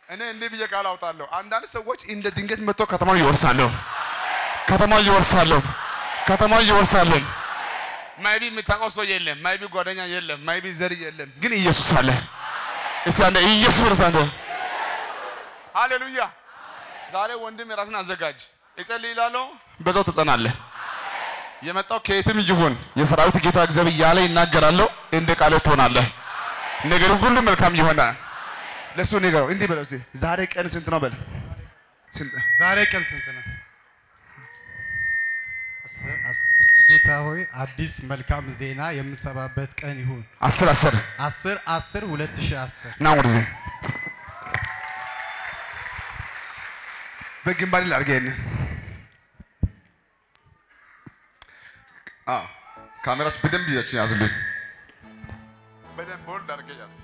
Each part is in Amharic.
እኔ እንዲህ ብዬ ቃል አውጣለሁ። አንዳንድ ሰዎች እንደ ድንገት መጥቶ ከተማው ይወርሳሉ፣ ከተማው ይወርሳሉ፣ ከተማው ይወርሳለን። ማይቢ የምታውቀው ሰው የለም፣ ማይቢ ጓደኛ የለም፣ ማይቢ ዘር የለም፣ ግን ኢየሱስ አለ። እስቲ አንዴ ኢየሱስ ወርሳ አንዴ ሃሌሉያ። ዛሬ ወንድም የራስን አዘጋጅ፣ እጸልይ እላለሁ፣ በዛው ትጸናለህ። የመጣው ከየትም ይሁን የሰራዊት ጌታ እግዚአብሔር ያለ ይናገራለሁ፣ እንደ ቃል ትሆናለህ። ነገር ሁሉ መልካም ይሆናል። ለሱ ንገረው፣ እንዲህ በለው እስኪ ዛሬ ቀን ስንት ነው በል። ስንት ዛሬ ቀን ስንት ነው? አስር- አስ- ጌታ ሆይ አዲስ መልካም ዜና የምሰማበት ቀን ይሁን። አስር አስር አስር አስር ሁለት ሺህ አስር ና ወደዚህ በግንባሬ ላድርገህ ይሄንን። አዎ ካሜራችሁ በደንብ ይዛችሁ ያዙልኝ። በደንብ ቦልድ አድርገህ ያዝ።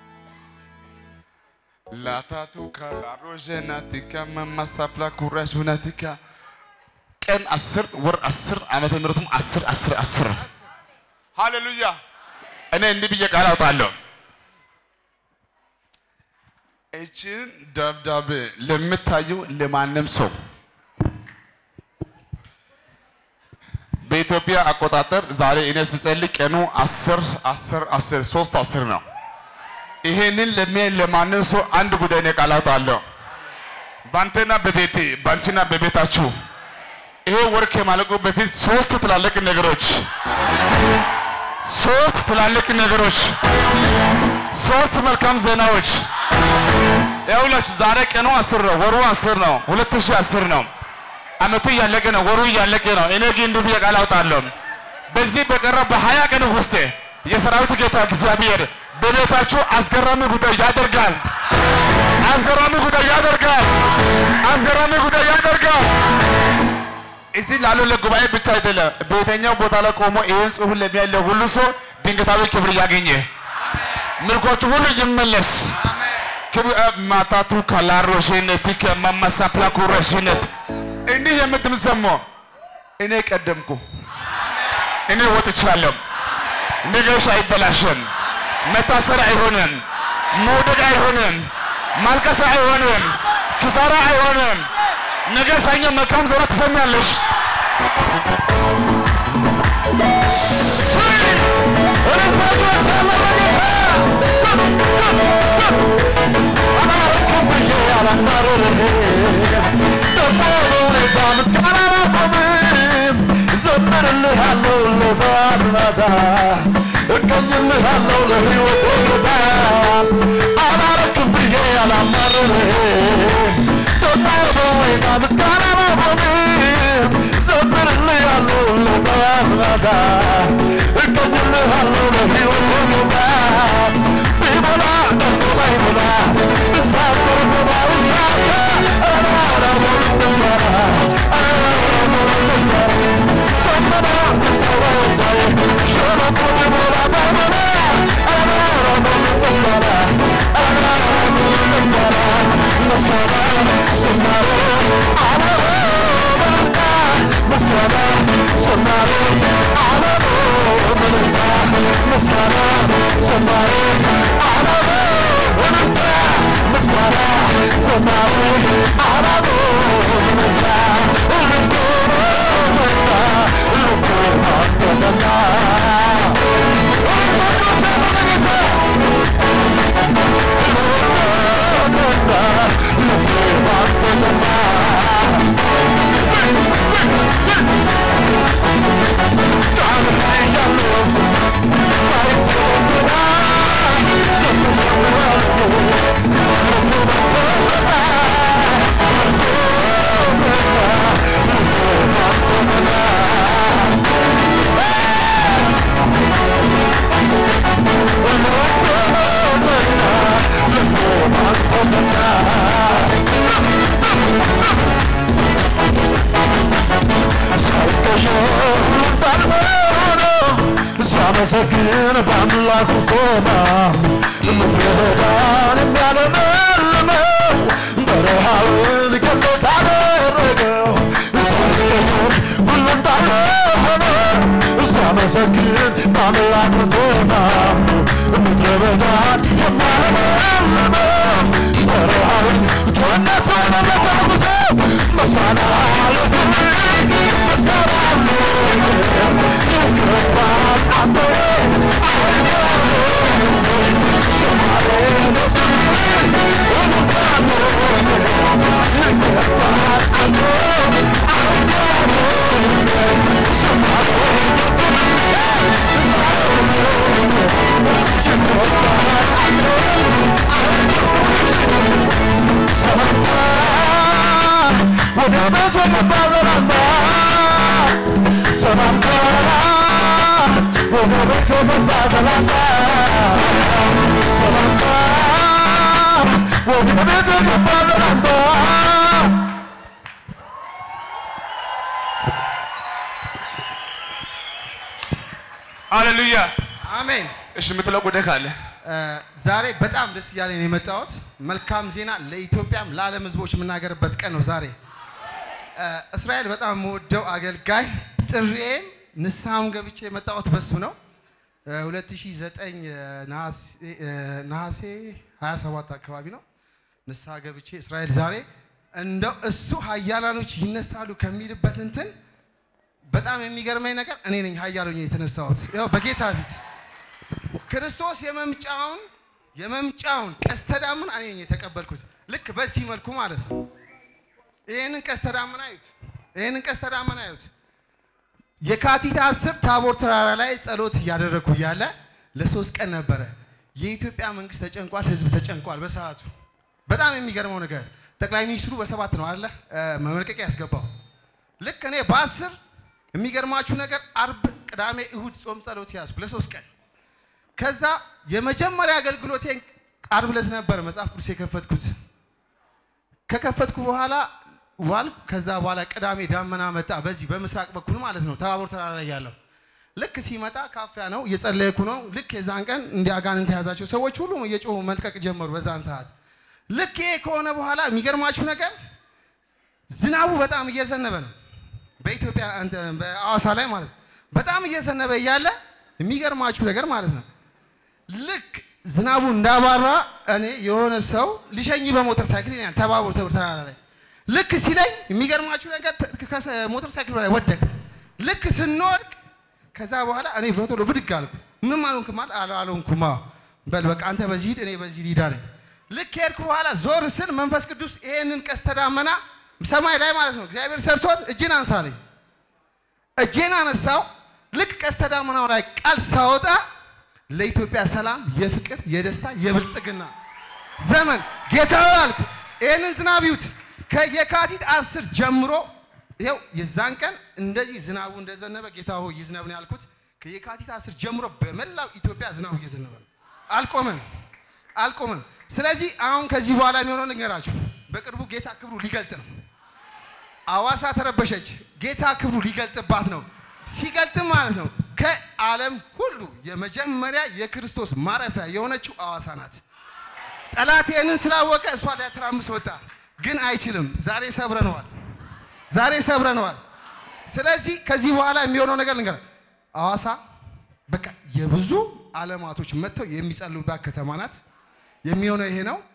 ላታቱ ካላሮዤናቲካ መማሳፕላ ኩራሽ ሁናቲካ ቀን አስር ወር አስር ዓመተ ምሕረቱም አስር አስር አስር ሃሌሉያ። እኔ እንዲህ ብዬ ቃል አውጣለሁ። እችን ደብዳቤ ለምታየው ለማንም ሰው በኢትዮጵያ አቆጣጠር ዛሬ እኔ ስጸልይ ቀኑ አስር አስር አስር ሶስት አስር ነው። ይሄንን ለሚያይ ለማንም ሰው አንድ ጉዳይ እኔ ቃል አውጣለሁ። ባንተና በቤቴ ባንቺና በቤታችሁ ይሄ ወር ከማለቁ በፊት ሶስት ትላልቅ ነገሮች ሶስት ትላልቅ ነገሮች ሶስት መልካም ዜናዎች ይኸውላችሁ ዛሬ ቀኑ አስር ነው፣ ወሩ አስር ነው፣ ሁለት ሺህ አስር ነው። አመቱ እያለቀ ነው፣ ወሩ እያለቀ ነው። እኔ ግን እንዲህ ብዬ ቃል አውጣለሁ። በዚህ በቀረ በሀያ ቀን ውስጥ የሰራዊት ጌታ እግዚአብሔር በቤታችሁ አስገራሚ ጉዳይ ያደርጋል። አስገራሚ ጉዳይ ያደርጋል። አስገራሚ ጉዳይ ያደርጋል። እዚህ ላለው ለጉባኤ ብቻ አይደለም፣ በየትኛው ቦታ ላይ ቆሞ ይህን ጽሑፍ ለሚያለ ሁሉ ሰው ድንገታዊ ክብር ያገኘ ምርኮቹ ሁሉ ይመለስ። ክብር ማታቱ ካላሮሽነት ከማማሳፕላ ኩረሽነት እንዲህ የምትምሰሞ እኔ ቀደምኩ፣ እኔ ወጥቻለሁ። ነገርሽ አይበላሽም፣ መታሰር አይሆንም፣ መውደቅ አይሆንም፣ ማልቀስ አይሆንም፣ ኪሳራ አይሆንም። ነገ ሰኞ መልካም ዜና ትሰሚያለሽ። እቀኝልሃለሁ ለሕይወቴ ጌታ አላረክም ብዬ አላማርርህም ደግሞ በወይና ምስጋና አላቆምም ዘምርልሃለሁ ለጠዋት ማታ እቀኝልሃለሁ ለሕይወቴ ጌታ ቢሞላ ደግሞ ባይሞላ ብሳፍር ባይሳካ አራራቦ ምስጋና አራራቦ ምስጋና ደመና ብታወጣይ ሸለቆ ቢሞላ ባይሞላ አራራቦ ምስጋና አራራቦ ምስጋና ምስጋና ዝማሬ አለሮ መልካ ምስጋና ዝማሬ አለሮ መልካ ምስጋና ዝማሬ አለሮ መልካ ምስጋና ዝማሬ አለሮ መልካ ልቦ መልካ ልቦ ተሰማ ሳመሰግን በአምላኩ ተማምኖ ምድረ በዳን የሚያለመልመው በረሃውን ገነት አደረገው ሳይሆን ሁሉ እንዳለ ሆነ ሳመሰግን በአምላኩ ተማምኖ ምድረ በዳን የሚያለመልመው በረሃውን ቸርነቱን ለተጉዘ ምስጋና ለዘመን ምስጋና ይገባል አንተ ወደ ቤት የገባለራማ ሰላምታ ወደ ቤት የገባ ሰላምታ ሰላምታ ወደ ቤት የገባ ሰላምታ ሃሌሉያ። አሜን። እሺ የምትለው ጉዳይ ካለ ዛሬ በጣም ደስ እያለኝ ነው የመጣሁት። መልካም ዜና ለኢትዮጵያም ለዓለም ሕዝቦች የምናገርበት ቀን ነው ዛሬ። እ፣ እስራኤል በጣም የምወደው አገልጋይ ጥሬም ንስሐም ገብቼ የመጣሁት በሱ ነው። እ፣ 2009 ነሐሴ እ፣ ነሐሴ 27 አካባቢ ነው ንስሐ ገብቼ እስራኤል ዛሬ እንደው እሱ ኃያላኖች ይነሳሉ ከሚልበት እንትን በጣም የሚገርመኝ ነገር እኔ ነኝ ኃያሉኝ የተነሳሁት ያው በጌታ ፊት ክርስቶስ የመምጫውን የመምጫውን ቀስተ ደመና እኔ ነኝ የተቀበልኩት። ልክ በዚህ መልኩ ማለት ነው። ይህንን ቀስተ ደመና አዩት። ይህንን ቀስተ ደመና አዩት። የካቲት አስር ታቦር ተራራ ላይ ጸሎት እያደረግኩ እያለ ለሶስት ቀን ነበረ። የኢትዮጵያ መንግስት ተጨንቋል፣ ህዝብ ተጨንቋል። በሰዓቱ በጣም የሚገርመው ነገር ጠቅላይ ሚኒስትሩ በሰባት ነው አለ መመልቀቂያ ያስገባው። ልክ እኔ በአስር የሚገርማችሁ ነገር አርብ፣ ቅዳሜ፣ እሁድ ጾም ጸሎት ያዝኩ ለሶስት ቀን ከዛ የመጀመሪያ አገልግሎቴን ዓርብ ዕለት ነበር መጽሐፍ ቅዱስ የከፈትኩት። ከከፈትኩ በኋላ ዋልኩ። ከዛ በኋላ ቅዳሜ ዳመና መጣ፣ በዚህ በምስራቅ በኩል ማለት ነው ታቦር ተራራ ላይ ያለው። ልክ ሲመጣ ካፊያ ነው እየጸለይኩ ነው። ልክ የዛን ቀን እንዲህ አጋንንት የያዛቸው ሰዎች ሁሉም እየጮሁ መልቀቅ ጀመሩ በዛን ሰዓት። ልክ ይሄ ከሆነ በኋላ የሚገርማችሁ ነገር ዝናቡ በጣም እየዘነበ ነው በኢትዮጵያ እንትን በአዋሳ ላይ ማለት ነው። በጣም እየዘነበ እያለ የሚገርማችሁ ነገር ማለት ነው ልክ ዝናቡ እንዳባራ እኔ የሆነ ሰው ሊሸኝ በሞተር ሳይክል ይላል ተባቦር ተብር ተራራ ላይ ልክ ሲለኝ የሚገርማችሁ ነገር ሞተር ሳይክል ላይ ወደቅ። ልክ ስንወድቅ ከዛ በኋላ እኔ በቶሎ ብድግ አልኩ። ምንም አልሆንክም አለ አለ- አልሆንኩም። አዎ በል በቃ አንተ በዚህ ሂድ፣ እኔ በዚህ ሊዳ ነኝ። ልክ ሄድኩ በኋላ ዞር ስል መንፈስ ቅዱስ ይሄንን ቀስተ ደመና ሰማይ ላይ ማለት ነው እግዚአብሔር ሰርቶት እጅን አንሳለኝ። እጄን አነሳው። ልክ ቀስተ ደመናው ላይ ቃል ሳወጣ ለኢትዮጵያ ሰላም፣ የፍቅር፣ የደስታ፣ የብልጽግና ዘመን ጌታ ሆይ አልኩ። ይህንን ዝናብ ይዩት። ከየካቲት አስር ጀምሮ ይኸው የዛን ቀን እንደዚህ ዝናቡ እንደዘነበ ጌታ ሆይ ይዝነብ ነው ያልኩት። ከየካቲት አስር ጀምሮ በመላው ኢትዮጵያ ዝናቡ እየዘነበ ነው። አልቆመም አልቆመም። ስለዚህ አሁን ከዚህ በኋላ የሚሆነው ልንገራችሁ። በቅርቡ ጌታ ክብሩ ሊገልጥ ነው። አዋሳ ተረበሸች። ጌታ ክብሩ ሊገልጥባት ነው። ሲገልጥም ማለት ነው ከዓለም ሁሉ የመጀመሪያ የክርስቶስ ማረፊያ የሆነችው አዋሳ ናት። ጠላት ይህንን ስላወቀ እሷ ሊያተራምስ ወጣ፣ ግን አይችልም። ዛሬ ሰብረነዋል። ዛሬ ሰብረነዋል። ስለዚህ ከዚህ በኋላ የሚሆነው ነገር ልንገር፣ አዋሳ በቃ የብዙ ዓለማቶች መጥተው የሚጸልዩባት ከተማ ናት። የሚሆነው ይሄ ነው።